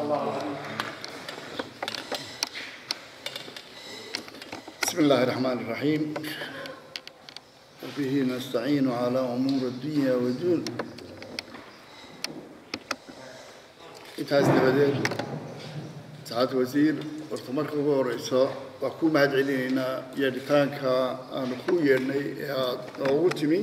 بسم الله الرحمن الرحيم وبه نستعين على أمور الدنيا والدين intaas dabadeed saacad wasiir horta marka ugu horeysa waa ku mahad celinaynaa yeedhitaanka aanu ku yeedhnay ee aada noogu timi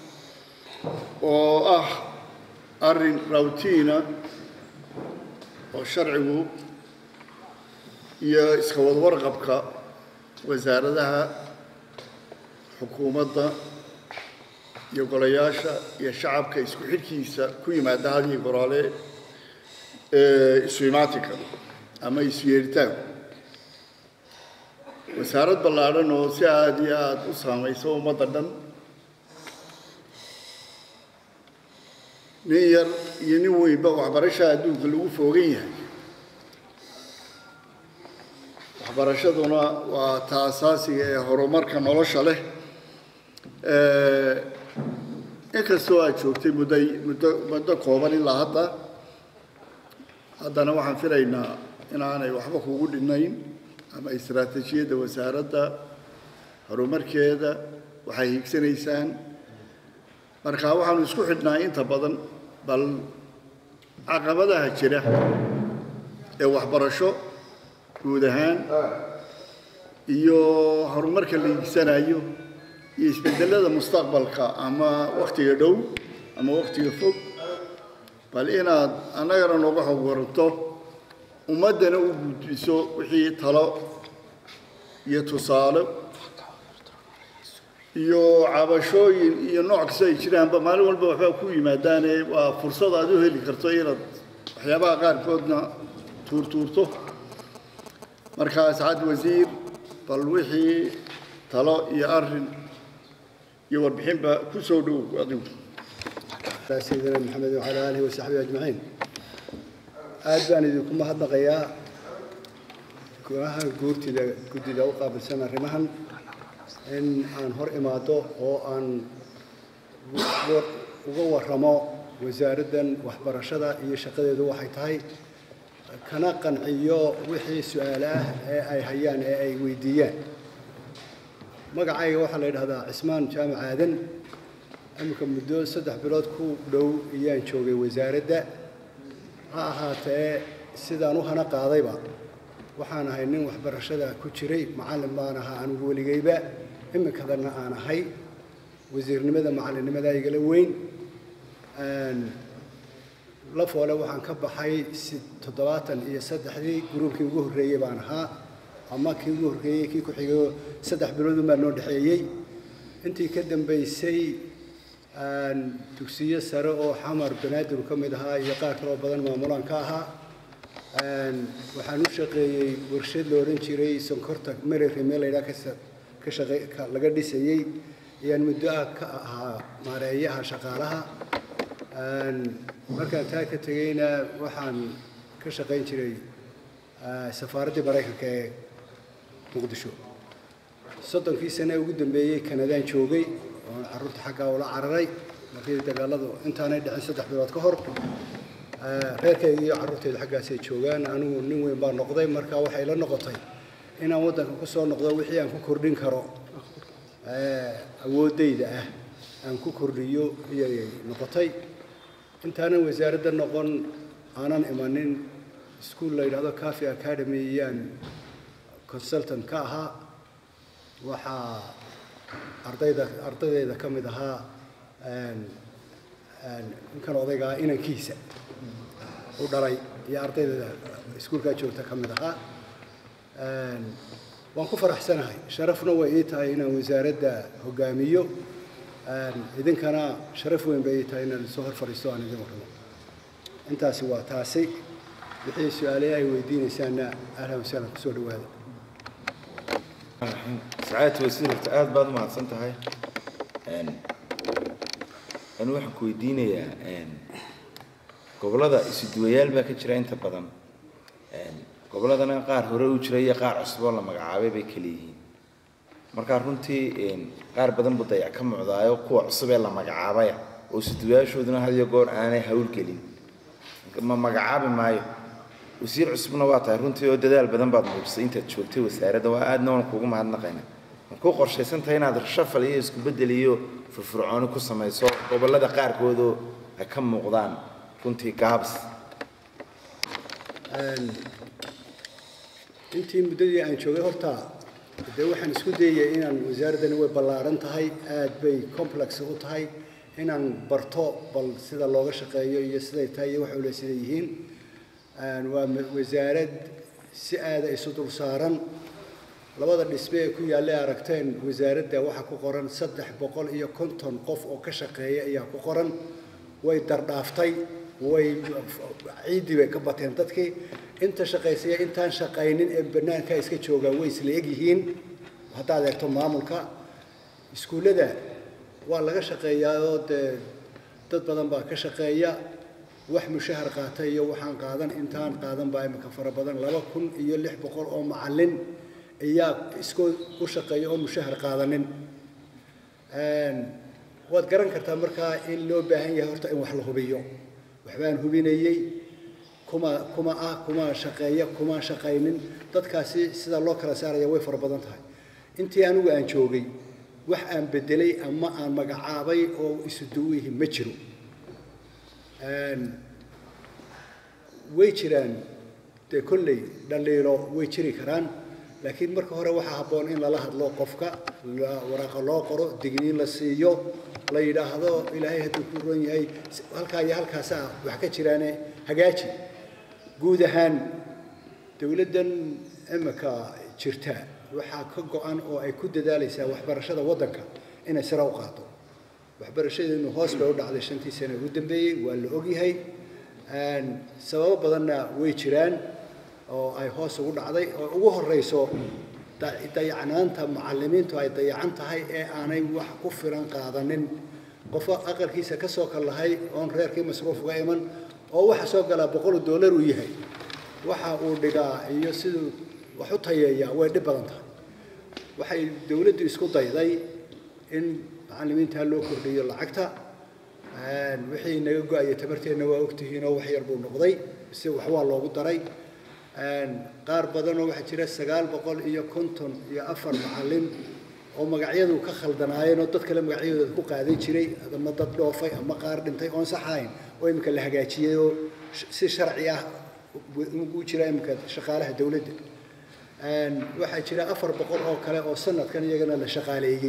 oo ah arrin rawtiina oo sharcigu iyo iska wadwarqabka wasaaradaha xukuumadda iyo golayaasha iyo shacabka isku xidhkiisa ku yimaada hadiyo goraale isu imaatinka ama isu yeeritaanku wasaarad ballaadhan oo si aada iyo aada u saamayso ummadda dhan nin yar iyo nin weynba waxbarasha adduunka lagu foogan yahay waxbarashaduna waa ta asaasiga ee horumarka nolosha leh inkastoo aad joogtay mudday muddo muddo kooban ilaa hadda haddana waxaan filaynaa inaanay waxba kugu dhinayn ama istaraatiijiyadda wasaaradda horumarkeeda waxay higsanaysaan marka waxaanu isku xidhnaa inta badan bal caqabadaha jira ee waxbarasho guud ahaan iyo horumarka la higsanayo iyo isbedelada mustaqbalka ama waktiga dhow ama waktiga fog bal inaad annagana nooga xog waranto ummaddana u gudbiso wixii talo iyo tusaale iyo cabashooyin iyo nooc kasta ay jiraanba maalin walba waxbaa ku yimaadaane waa fursad aad u heli karto inaad waxyaabaha qaarkoodna tuurtuurto markaa sacad wasiir bal wixii talo iyo arrin iyo warbixinba ku soo dhow adigu سيدنا محمد وعلى آله وصحبه أجمعين aad baan idinku mahadnaqayaa golaha guurtida guddida u qaabilsan arrimahan in aan hor imaado oo aan uga warramo wasaaraddan waxbarashada iyo shaqadeedu waxay tahay kana qanciyo wixii su-aale ah ee ay hayaan ee ay weydiiyaan magacayga waxaa la yidhahdaa cismaan jaamac aadan iminka muddo saddex bilood ku dhow ayaan joogay wasaaradda ha ahaatee sidaan u hana qaadayba waxaan ahay nin waxbarashada ku jiray macallin baan ahaa anigu weligayba iminkadana aan ahay wasiirnimada macallinnimada igala weyn la foole waxaan ka baxay si toddobaatan iyo saddexdii gruubkii ugu horreeyey baan ahaa ama kii ugu horreeyey kii ku xigay saddex biloodun baa noo dhexeeyey intii ka dambaysay dugsiyo sare oo xamar banaadir ka mid ahaa iyo qaar kaloo badan maamulaan ka ahaa waxaan u shaqeeyey warshad la odhan jiray sonkorta merere meel laydhaa ka shaqe laga dhisayey ayaan muddo ah ka ahaa maareeyaha shaqaalaha markaan taa ka tegeyna waxaan ka shaqayn jiray safaaraddii maraykanka ee muqdisho soddonkii sane ugu dambeeyey kanadaan joogay oon carruurta xaggaa ula cararay markii dagaaladu intaanay dhicin saddex bilood ka hor reerkayga iyo carruurtayda xaggaasay joogaan anigu nin weyn baa noqday marka waxay la noqotay inaan waddanka ku soo noqdo wixii aan ku kordhin karo awooddayda ah aan ku kordhiyo iyay noqotay intaanan wasaaradda noqon aanan imanin iskuol la yidhahdo cafi academy iyaan consultant ka ahaa waxaa ardayda ardaydeeda ka mid ahaa ninkan odaygaa inankiisa u dhalay iyo ardaydeeda iskuulkaa joogta ka mid ahaa waan ku faraxsanahay sharafna way ii tahay inaan wasaaradda hogaamiyo idinkana sharaf weyn bay ii tahay inaan soo hor fadhiisto aan idin warramo intaasi waa taasi wixii su-aalaha ay weydiinaysaanna ahlan wasahlan kusoo dhawaada sacaadta wasiir horta aada baad u mahadsan tahay anu waxaan ku weydiinayaa gobollada isuduwayaal baa ka jira inta badan gobolladana qaar hore u jira iyo qaar cusub oo la magacaabay bay kala yihiin markaa runtii qaar badan buu dayac ka mucdaayo kuwa cusub ee la magacaabaya oo isuduwayaashooduna had iyo goor aanay hawlgelin ma magacaabi maayo wasiir cusubna waa tahay runtii oo dadaal badan baad muujisay intaad joogtay wasaaradda waa aadna waan kuugu mahadnaqayna ma ku qorshaysan tahay inaad shafal iyo isku beddel iyo firfircooni ku samayso gobollada qaarkoodoo ay ka muuqdaan runtii gaabs intii muddadii aan joogay horta dee waxaan isku dayaya inaan wasaaraddani way ballaaran tahay aad bay complex u tahay inaan barto bal sida looga shaqeeyo iyo siday tahay iyo waxay ule sida yihiin waa wasaarad si aada isu dul saaran labada dhisme ee ku yaallay aragteen wasaaradda waxaa ku qoran saddex boqol iyo konton qof oo ka shaqeeya ayaa ku qoran way dardhaaftay way ciiddii bay ka bateen dadkii inta shaqaysaya intaan shaqaynin ee bannaanka iska joogaa way isla egyihiin haddaad eegto maamulka iskuullada waa laga shaqeeyaa oo dee dad badan baa ka shaqeeya wax mushahar qaata iyo waxaan qaadan intaan qaadan baa imika fara badan laba kun iyo lix boqol oo macallin ayaa iskoo u shaqeeya oo mushahar qaadanin waad garan kartaa markaa in loo baahan yahay horta in wax la hubiyo waxbaan hubinayey kuma kuma ah kuma shaqeeya kuma shaqaynin dadkaasi sida loo kala saaraya way fara badan tahay intii anigu aan joogay wax aan bedelay ama aan magacaabay oo isu duwihi ma jiro way jiraan dee kolley dhaliilo way jiri karaan laakiin marka hore waxaa habboon in lala hadlo qofka waraaqa loo qoro digniin la siiyo la yidhaahdo ilaahay hadduu ku ron yahay halkaa iyo halkaasaa wax ka jiraane hagaaji guud ahaan dowladdan imika jirta waxaa ka go-an oo ay ku dadaalaysaa waxbarashada waddanka inay sare u qaado waxbarashadeenu hoos bay u dhacday shantii sane ugu dambeeyey waa la ogyahay sababo badanna way jiraan oo ay hoos ugu dhacday oo ugu horeyso dayacnaanta macallimiintu ay dayacan tahay ee aanay wax ku filan qaadanin qofo aqalkiisa ka soo kallahay oon reerkii masruuf uga iman oo waxa soo galaa boqol dollar uu yahay waxa uu dhigaa iyo siduu wax u tayeeyaa way dhib badan tahay waxay dowladdu isku dayday in macallimiinta loo kordhiyo lacagta wixii naga go-aya tabarteenna waa ogtihiinoo wax yar buu noqday si wax waa loogu daray qaar badanoo waxaa jira sagaal boqol iyo konton iyo afar macallin oo magacyadu ka khaldanaayeen oo dad kale magacyadooda ku qaadan jiray ama dad dhoofay ama qaar dhintay oon sax ahayn oo iminka la hagaajiyey oo si sharci ah u jira iminka shaqaalaha dowladda waxaa jira afar boqol oo kale oo sanadkan iyagana la shaqaaleeyey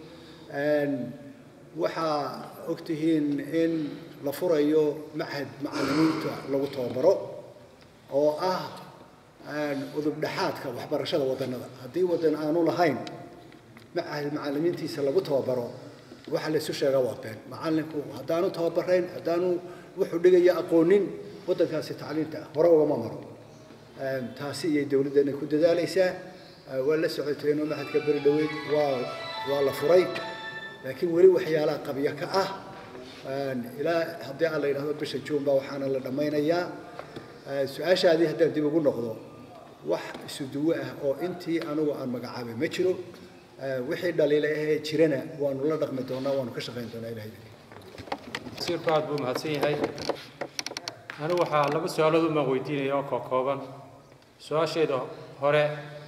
waxaa ogtihiin in la furayo machad macallimiinta lagu tababaro oo ah udub dhexaadka waxbarashada wadannada haddii waddan aanu lahayn machad macallimiintiisa lagu tababaro waxa la isu sheegaa waa been macallinku haddaanu tababarayn haddaanu wuxuu dhigaya aqoonin waddankaasi tacliinta hore ugama maro taasi iyay dowladdana ku dadaalaysaa waa la socoteenoo machadka beri dhoweyd waa waa la furay laakiin weli waxyaalaha qabyo ka ah ilaa haddii aan la yidhahdo bisha juun baa waxaana la dhammaynayaa su-aashaadii haddaan dib ugu noqdo wax isu duwo ah oo intii anigu aan magacaabay ma jiro wixii dhaliila ahee jirana waanu la dhaqmi doonaa waanu ka shaqayn doonaa ilahay wasiirku aad buu mahadsan yahay anigu waxaa laba su-aalood umaan weydiinaya oo kookooban su-aasheeda hore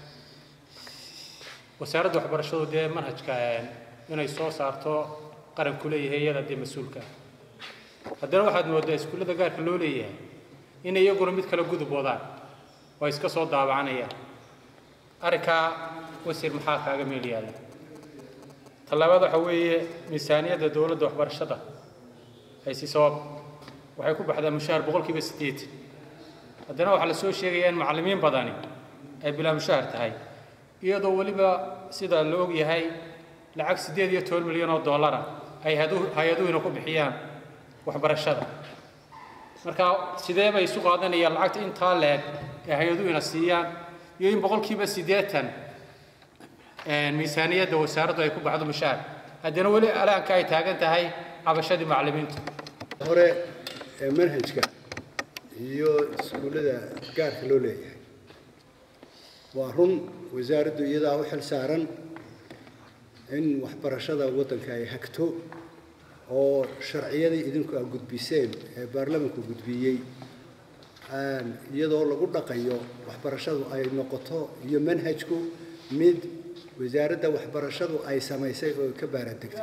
wasaaradda waxbarashadu dee manhajka inay soo saarto qaranku leeyahay iyada dee mas-uulka haddana waxaad moodaa iskuullada gaarka loo leeyahay in iyaguna mid kale gudub wadaan oo iska soo daabacanayaan arrinkaa wasiir maxaa kaaga meel yaalla tallaabada waxa weeye miisaaniyadda dowladda waxbarashada ay si sabab waxay ku baxdaa mushahar boqolkiiba siddeetan haddana waxaa la soo sheegayaa in macallimiin badani ay bilaa mushahar tahay iyadoo weliba sida la og yahay lacag siddeed iyo toban milyan oo dollara ay hay-aduhuna ku bixiyaan waxbarashada marka sidee bay isu qaadanayaan lacagta intaa leeg ee hay-aduhuna siiyaan iyo in boqolkiiba siddeetan miisaaniyadda wasaaraddu ay ku baxdo mushahar haddana weli alaanka ay taagan tahay cabashadii macallimiintu hore ee manhajka iyo iskuullada gaarka loo leeyahay waa run wasaaraddu iyadaa u xil saaran in waxbarashada waddanka ay hagto oo sharciyadii idinku aa gudbiseen ee baarlamanku gudbiyey iyadoo lagu dhaqayo waxbarashadu ay noqoto iyo manhajku mid wasaaradda waxbarashadu ay samaysay oo ka baaraandegtay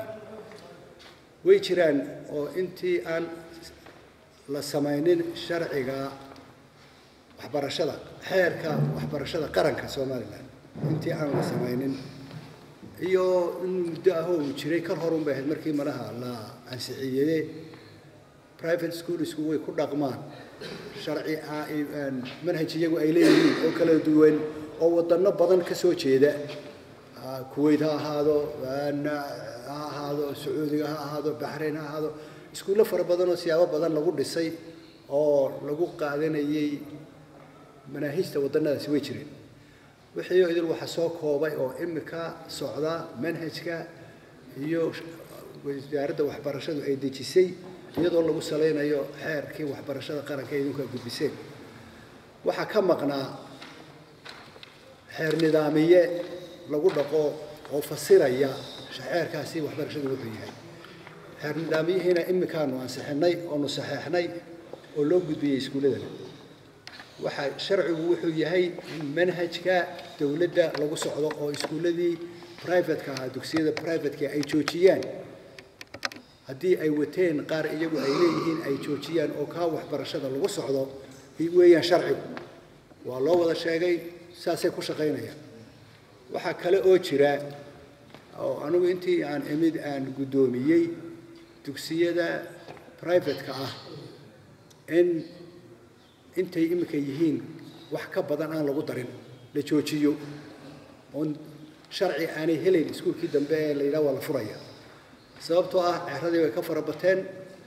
way jiraan oo intii aan la samaynin sharciga waxbarashada xeerka waxbarashada qaranka somalilan intii aan la samaynin iyo in muddo ah oo uu jiray kal horun bay ahayd markii malaha la ansixiyeye private schoolsku way ku dhaqmaan sharci manhaj iyagu ay leeyihiin oo kala duwan oo wadano badan ka soo jeeda kuwait ha ahaado ha ahaado sacuudiga ha ahaado baxrain ha ahaado iskuullo fara badan oo siyaabo badan lagu dhisay oo lagu qaadanayay manaahiijta wadanadaasi way jireen wixii idil waxa soo koobay oo imika socda manhajka iyo wasaaradda waxbarashadu ay dejisay iyadoo lagu salaynayo xeerkii waxbarashada qaranka ee idinku ay gudbiseen waxaa ka maqnaa xeer nidaamiye lagu dhaqo oo fasiraya xeerkaasi waxbarashadu wuxuu yahay xeer nidaamiyihiina imikaanu ansixinay oonu saxeexnay oo loo gudbiyey iskuulladana waxaa sharcigu wuxuu yahay in manhajka dowladda lagu socdo oo iskuulladii privateka ahaa dugsiyada privateka ay joojiyaan haddii ay wateen qaar iyagu ay leeyihiin ay joojiyaan oo kaa waxbarashada lagu socdo weeyaan sharcigu waa loo wada sheegay saasay ku shaqaynayaan waxaa kale oo jira oo anigu intii aan imid aan guddoomiyey dugsiyada privateka ah in intay imika yihiin wax ka badan aan lagu darin la joojiyo oon sharci aanay helayn iskuulkii dambe ee la yidhaha waa la furaya sababtoo ah ceeradii way ka fara bateen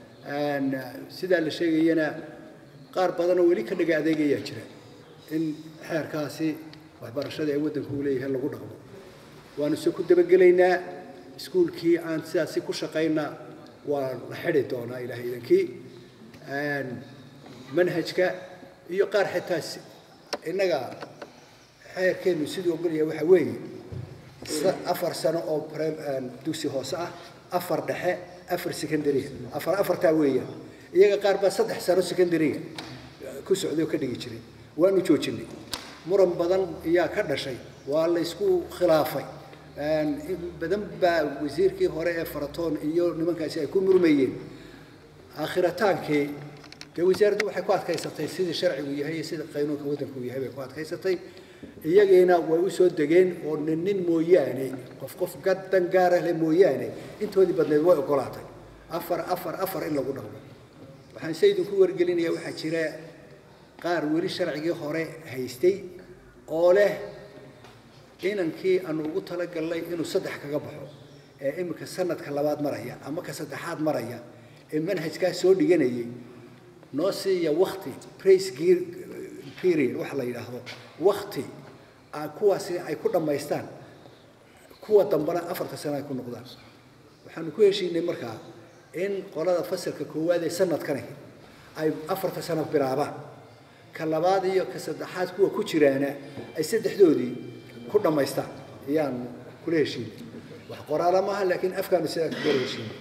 sidaa la sheegayana qaar badanoo weli ka dhaga adeegayaa jira in xeerkaasi waxbarashadii ay waddanku u leeyahay lagu dhaqmo waanu se ku dabagelaynaa iskuulkii aan sidaasi ku shaqayna waa la xidi doonaa ilahay idankii manhajka iyo qaar xitaa innaga xeerkeennu siduu ogolyahay waxaa weeye afar sano oo dugsi hoose ah afar dhexe afar secondaria afar afartaa weeyaan iyaga qaar baa saddex sano secondaria ku socday oo ka dhigi jiray waanu joojinay muran badan ayaa ka dhashay waa la ysku khilaafay badan baa wasiirkii hore ee faratoon iyo nimankaasi ay ku murmayeen aakhirataanki dee wasaaraddu waxay ku adkaysatay sidii sharcigu yahay iyo sida qaynuunka waddanku yahay bay ku adkaysatay iyagiina way u soo degeen oo nin nin mooyaane qof qof gadan gaara leh mooyaane intoodii badneed way ogolaatay afar afar afar in lagu dhaqmo waxaan se idinku wargelinayaa waxaa jira qaar weli sharcigii hore haystay oo leh inankii aanu ugu talagalnay inuu saddex kaga baxo ee iminka sanadka labaad maraya ama ka saddexaad maraya ee manhajkaas soo dhiganayay noo siiya wakti prace gear period waxa la yidhaahdo wakti kuwaasi ay ku dhammaystaan kuwa dambana afarta sano ay ku noqdaan waxaanu ku heshiinay markaa in qolada fasalka koowaad ee sanadkani ay afarta sano bilaabaan ka labaad iyo ka saddexaad kuwa ku jiraana ay saddexdoodii ku dhammaystaan ayaan kula heshiinay wax qoraala maaha laakiin afkaanu sidaa kula heshiinay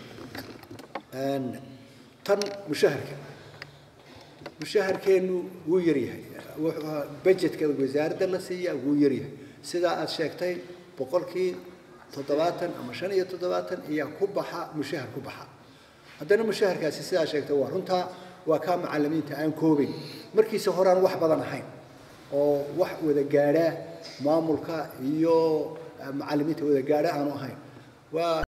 tan mushaharka mushaharkeennu wuu yaryahay budgetka wasaaradda la siiyaa wuu yaryahay sidaa aad sheegtay boqolkii toddobaatan ama shan iyo toddobaatan ayaa ku baxa mushahar ku baxa haddana mushaharkaasi sidaa sheegtay waa runtaa waa kaa macalimiinta aan koobayn markiisa horaan wax badan ahayn oo wax wada gaadha maamulka iyo macalimiinta wada gaadha aanu ahayn waa